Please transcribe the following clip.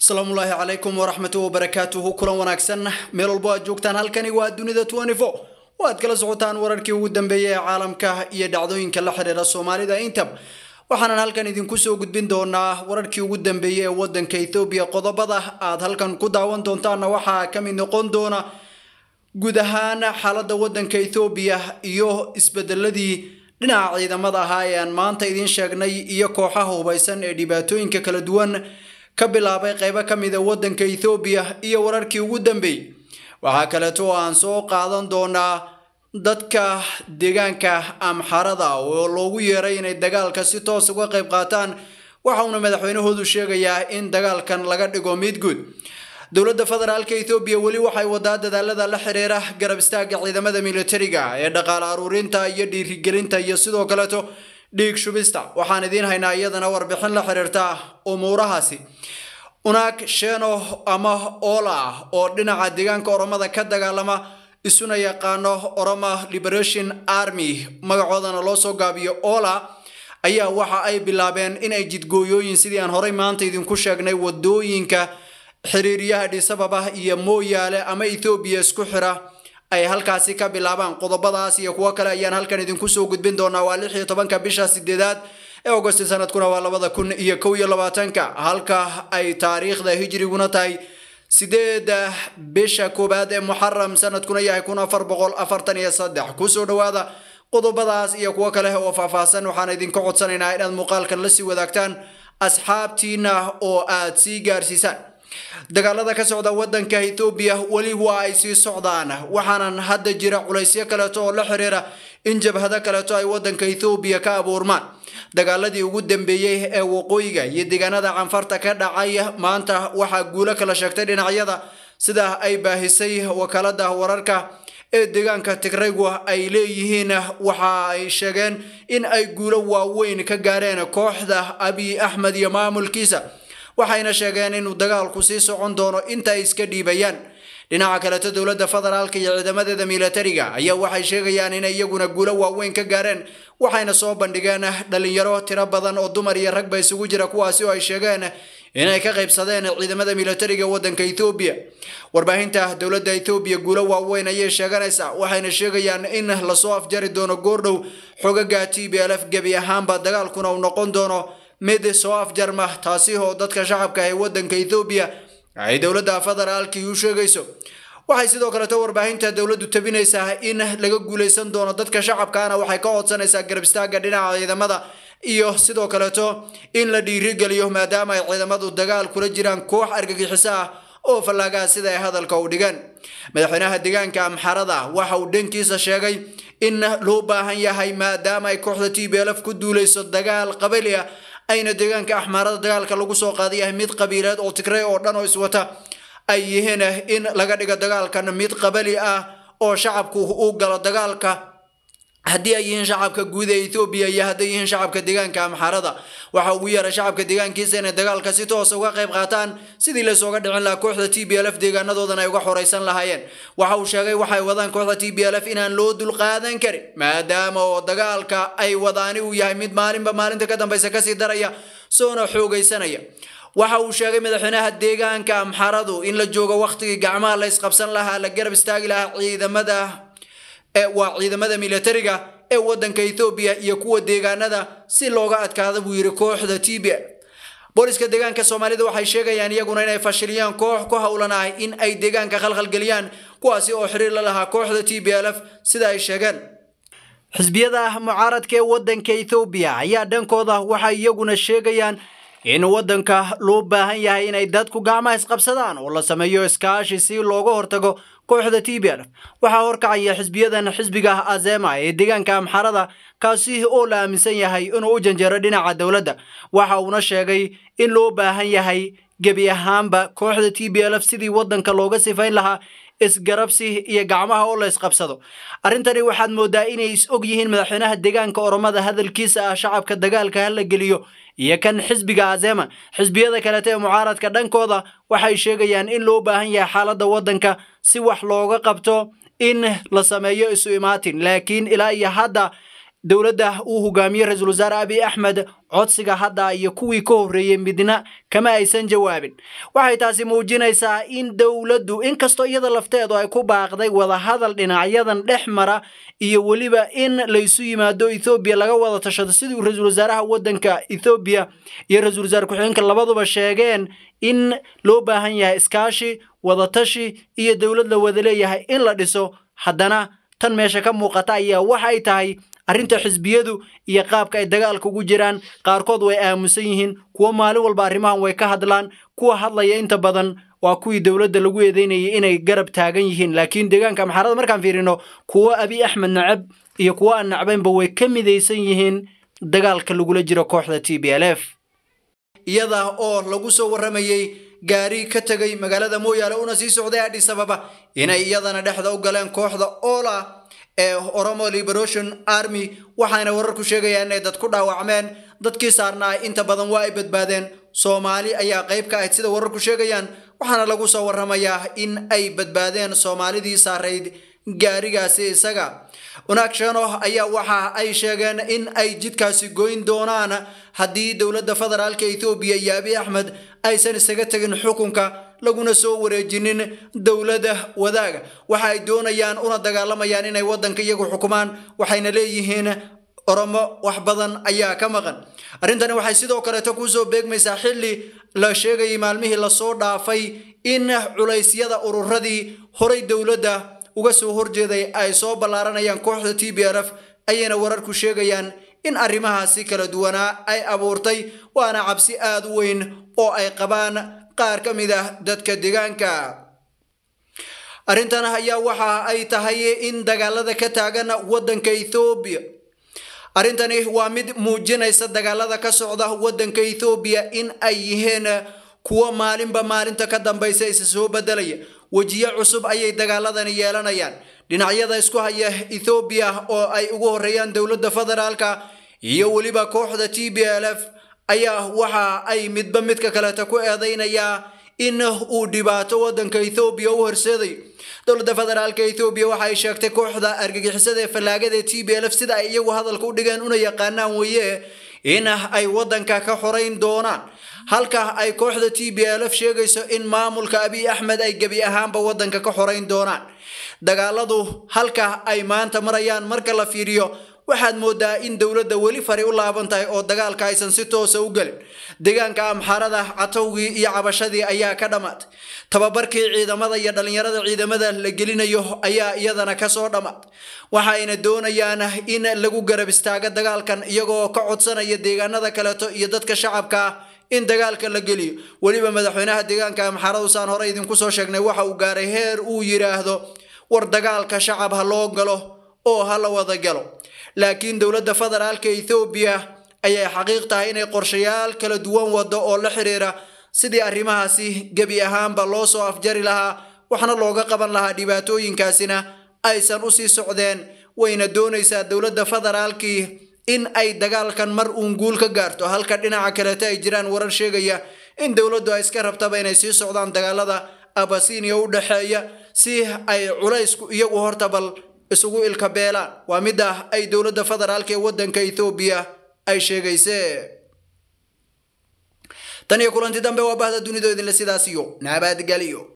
asalaamullaahi calaykum waraxmatu wabarakaatuhu kulan wanaagsan meel walbo aad joogtaan halkani waa dunida oo aad kala socotaan wararkii ugu dambeeyay ee caalamka iyo dhacdooyinka la xidhiira soomaalida intab waxaanan halkan idinku soo gudbin doonaa wararkii ugu dambeeyey ee wadanka ethoobiya qodobada aad halkan ku daawan doontaanna waxaa ka mid noqon doona guud ahaan xaaladda wadanka ethoobiya iyo isbedeladii dhinaca ciidamada ahaa ee aan maanta idiin sheegnay iyo kooxaha hubaysan ee dhibaatooyinka kala duwan ka bilaabay qaybo ka mid a wadanka ethoobiya iyo wararkii ugu dambeeyey waxaa kaleeto oo aan soo qaadan doonaa dadka deegaanka amxarada oo loogu yeeray inay dagaalka si toos uga qayb qaataan waxa uuna madaxweynahoodu sheegayaa in dagaalkan laga dhigo mid guud dowladda federaalka ethoobiya weli waxay wadaa dadaalada la xiriira garab istaaga ciidamada militariga ee dhaqaale aruurinta iyo dhiirigelinta iyo sidoo kaleeto dhiig shubista waxaan idiin haynaa iyadana warbixin la xiriirta umuurahaasi unaag sheeno ama oola ah oo dhinaca deegaanka oromada ka dagaalama isuna yaqaano oroma liberation army magacoodana loo soo gaabiyo oola ayaa waxa ay bilaabeen inay jidgooyooyin sidii aan horey maanta idinku sheegnay wadooyinka xiriiryaha dhisababa iyo mooyaale ama ethoobiya isku xira ay halkaasi ka bilaabaan qodobadaas iyo kuwo kale ayaan halkan idinku soo gudbin doonaa waa lix iyo tobanka bisha sideedaad ee agosti sanadkuna waa labada kun iyo kow iyo labaatanka halka ay taariikhda hijriguna tahay sideeda bisha koowaad ee muxaram sanadkuna yahay kun afar boqol afartan iyo saddex kusoo dhawaada qodobadaas iyo kuwo kale oo faahfaahsan waxaan idinka codsanaynaa inaad muuqaalkan la sii wadaagtaan asxaabtiina oo aad sii gaarsiisaan dagaalada ka socda wadanka ethoobiya weli waa ay sii socdaan waxaanan hadda jira culaysyo kaleeto oo la xiriira in jabhado kaleeto ay wadanka ethoobiya ka abuurmaan dagaaladii ugu dambeeyey ee waqooyiga iyo deegaanada canfarta ka dhacay maanta waxaa guulo kala sheegtay dhinacyada sida ay baahisay wakaalada wararka ee deegaanka tigraygu ay leeyihiin waxa ay sheegeen in ay guulo waaweyn ka gaareen kooxda abiy axmed iyo maamulkiisa waxayna sheegeen inuu dagaalku sii socon doono inta ay iska dhiibayaan dhinaca kaleto dowladda federaalka iyo ciidamadeeda militariga ayaa waxay sheegayaan inay iyaguna guulo waaweyn ka gaareen waxayna soo bandhigeen dhalinyaro tiro badan oo dumar iyo ragba isugu jira kuwaasi oo ay sheegeen inay ka qaybsadeen ciidamada militariga wadanka ethoobiya warbaahinta dowladda ethoobiya guulo waaweyn ayay sheeganaysaa waxayna sheegayaan in lasoo afjari doono goordhow xogaga t b lf gebi ahaanba dagaalkuna uu noqon doono mid soo afjarma taasi oo dadka shacabka ee wadanka ethoobiya ay dowladda federaalkii u sheegayso waxay sidoo kaleto warbaahinta dowladdu tabinaysaa in laga guuleysan doono dadka shacabkaana waxay ka codsanaysaa garab istaaga dhinaca ciidamada iyo sidoo kaleto in la dhiirigeliyo maadaama ay ciidamadu dagaal kula jiraan koox argagixiso ah oo fallaagaha sida ay hadalka u dhigeen madaxweynaha deegaanka amxarada waxa uu dhankiisa sheegay in loo baahan yahay maadaama ay kooxda t b lf ku duuleyso dagaal qabali ah ayna deegaanka axmaarada dagaalka lagu soo qaaday yahay mid qabiileed oo tigrey oo dhan oo iswata ay yihiin in laga dhigo dagaalkan mid qabali ah oo shacabku u galo dagaalka haddii ay yihiin shacabka guud ee ethoobiya iyo hadday yihiin shacabka deegaanka amxarada waxa ugu yeeray shacabka deegaankiisa inay dagaalka si toos uga qayb qaataan sidii lasooga dhicin lahaa kooxda t b lf deegaanadoodan ay uga xoreysan lahaayeen waxa uu sheegay waxay wadaan kooxda t b lf inaan loo dulqaadan karin maadaama oo dagaalka ay wadaani uu yahay mid maalinba maalinta ka dambeysa kasii daraya soona xoogaysanaya waxa uu sheegay madaxweynaha deegaanka amxaradu in la joogo waqtigii gacmaha la isqabsan lahaa la garab istaagi lahaa ciidamada waa ciidamada militariga ee wadanka ethoobiya iyo kuwa deegaanada si looga adkaada buu yidhi kooxda t b booliska deegaanka soomaalida waxay sheegayaan iyaguna inay fashiliyaan koox ku howlan ah in ay deegaanka khalkhalgeliyaan kuwaasi oo xiriir la lahaa kooxda t b lf sida ay sheegeen xisbiyada mucaaradka ee wadanka ethoobiya ayaa dhankooda waxay iyaguna sheegayaan in wadanka loo baahan yahay inay dadku gacmaha isqabsadaan oo la sameeyo iskaashi si looga hortago kooxda t b lf waxaa horkacaya xisbiyadan xisbiga azema ee deegaanka amxarada kaasi oo la aaminsan yahay inuu u janjeero dhinaca dowladda waxa uuna sheegay in loo baahan yahay gebi ahaanba kooxda t b lf sidii wadanka looga sifayn lahaa isgarabsi iyo gacmaha oo la isqabsado arrintani waxaad moodaa inay is og yihiin madaxweynaha deegaanka oromada hadalkiisa ah shacabka dagaalka hala geliyo iyo kan xisbiga azema xisbiyada kalete ee mucaaradka dhankooda waxay sheegayaan in loo baahan yahay xaaladda waddanka si wax looga qabto in la sameeyo isu imaatin laakiin ilaa iyo hadda dowladda uu hogaamiye ra-iisul wasaare abiy axmed codsiga hadda iyo kuwii ka horreeyey midna kama aysan jawaabin waxay taasi muujinaysaa in dowladdu inkastoo iyada lafteedu ay ku baaqday wadahadal dhinacyadan dhex mara iyo weliba in laysu yimaado ethoobiya laga wada tashado sidii ra-iisul wasaaraha waddanka ethoobiya iyo ra-iisul wasaare ku-xigeenka labaduba sheegeen in loo baahan yahay iskaashi wadatashi iyo dowlad la wada leeyahay in la dhiso haddana tan meesha ka muuqata ayaa waxay tahay arrinta xisbiyadu iyo qaabka ay dagaalka ugu jiraan qaarkood way aamusan yihiin kuwo maalin walba arrimahan way ka hadlaan kuwa hadlaya inta badan waa kuwii dowladda lagu eedeynayay inay garab taagan yihiin laakiin deegaanka amxaarada markaan fiirino kuwo abiy axmed nacab iyo kuwo aan nacbaynba way ka midaysan yihiin dagaalka lagula jiro kooxda t b l f iyada oo lagu soo warramayey gaari ka tegay magaalada mooyaale una sii socday adhis ababa inay iyadana dhexda u galeen kooxda ola ee oromo liberation army waxaana wararku sheegayaan inay dad ku dhaawacmeen dadkii saarnaa inta badan waa ay badbaadeen soomaali ayaa qayb ka ahayd sida wararku sheegayaan waxaana lagu soo warramayaa in ay badbaadeen soomaalidii saarayd gaarigaasi isaga wanaagshano ayaa waxa ay sheegeen in ay jidkaasi goyn doonaan haddii dowladda federaalka ethoobiya iyo abiy axmed aysan isaga tegin xukunka laguna soo wareejinin dowladda wadaaga waxa ay doonayaan una dagaalamayaan inay waddanka iyagu xukumaan waxayna leeyihiin oromo wax badan ayaa ka maqan arrintani waxay sidoo kaleeto kusoo beegmaysaa xilli la sheegayay maalmihii lasoo dhaafay in culaysyada ururadii horay dowladda uga soo horjeeday ay soo ballaaranayaan kooxda t b l f ayayna wararku sheegayaan in arrimahaasi kala duwanaa ay abuurtay waana cabsi aada u weyn oo ay qabaan qaar ka mid ah dadka deegaanka arrintan ayaa waxa ay tahay in dagaalada ka taagan waddanka ethoobiya arrintani waa mid muujinaysa dagaalada ka socda waddanka ethoobiya in ay yihiin kuwo maalinba maalinta ka dambaysa isa soo bedelaya wejiyo cusub ayay dagaaladani yeelanayaan dhinacyada isku haya ethoobiya oo ay ugu horreeyaan dowladda federaalka iyo weliba kooxda t b l f ayaa waxa ay midba midka kaleeta ku eedaynayaa in uu dhibaato waddanka ethoobiya u horseeday dowladda federaalka ethoobiya waxa ay sheegtay kooxda argagixisada ee fallaagada ee t b l f sida ay iyagu hadalka u dhigeen una yaqaanaan weeye in ay waddanka ka xorayn doonaan halka ay kooxda t b l f sheegayso in maamulka abiy axmed ay gebi ahaanba waddanka ka xorayn doonaan dagaaladu halka ay maanta marayaan marka la fiiriyo waxaad moodaa in dowladda weli fari u laaban tahay oo dagaalka aysan si toosa u gelin deegaanka amxaarada catowgii iyo cabashadii ayaa ka dhammaatay tababarkii ciidamada iyo dhallinyarada ciidamada la gelinayo ayaa iyadana kasoo dhammaatay waxayna doonayaan in lagu garab istaago dagaalkan iyagoo ka codsanaya deegaanada kaleeto iyo dadka shacabka ah in dagaalka la geliyo weliba madaxweynaha deegaanka amxaaradu saan hore idinku soo sheegnay waxa uu gaaray heer uu yidhaahdo war dagaalka shacab ha loo galo oo ha la wada galo laakiin dowladda federaalka ethoobiya ayay xaqiiq tahay inay qorshayaal kala duwan wado oo la xiriira sidii arrimahaasi gebi ahaanba loo soo afjari lahaa waxna looga qaban lahaa dhibaatooyinkaasina aysan usii socdeen wayna doonaysaa dowladda federaalkii in ay dagaalkan mar uun guul ka gaarto halka dhinaca kaleeta ay jiraan warar sheegaya in dowladdu ay iska rabtaba inay sii socdaan dagaalada abasiiniya u dhexeeya si ay culaysku iyagu horta bal isugu ilka beelaan waa midda ay dowladda federaalka ee waddanka ethoobiya ay sheegayse tan iyo kulanti dambe waa bahda dunido idinle sidaas iyo nabadgelyo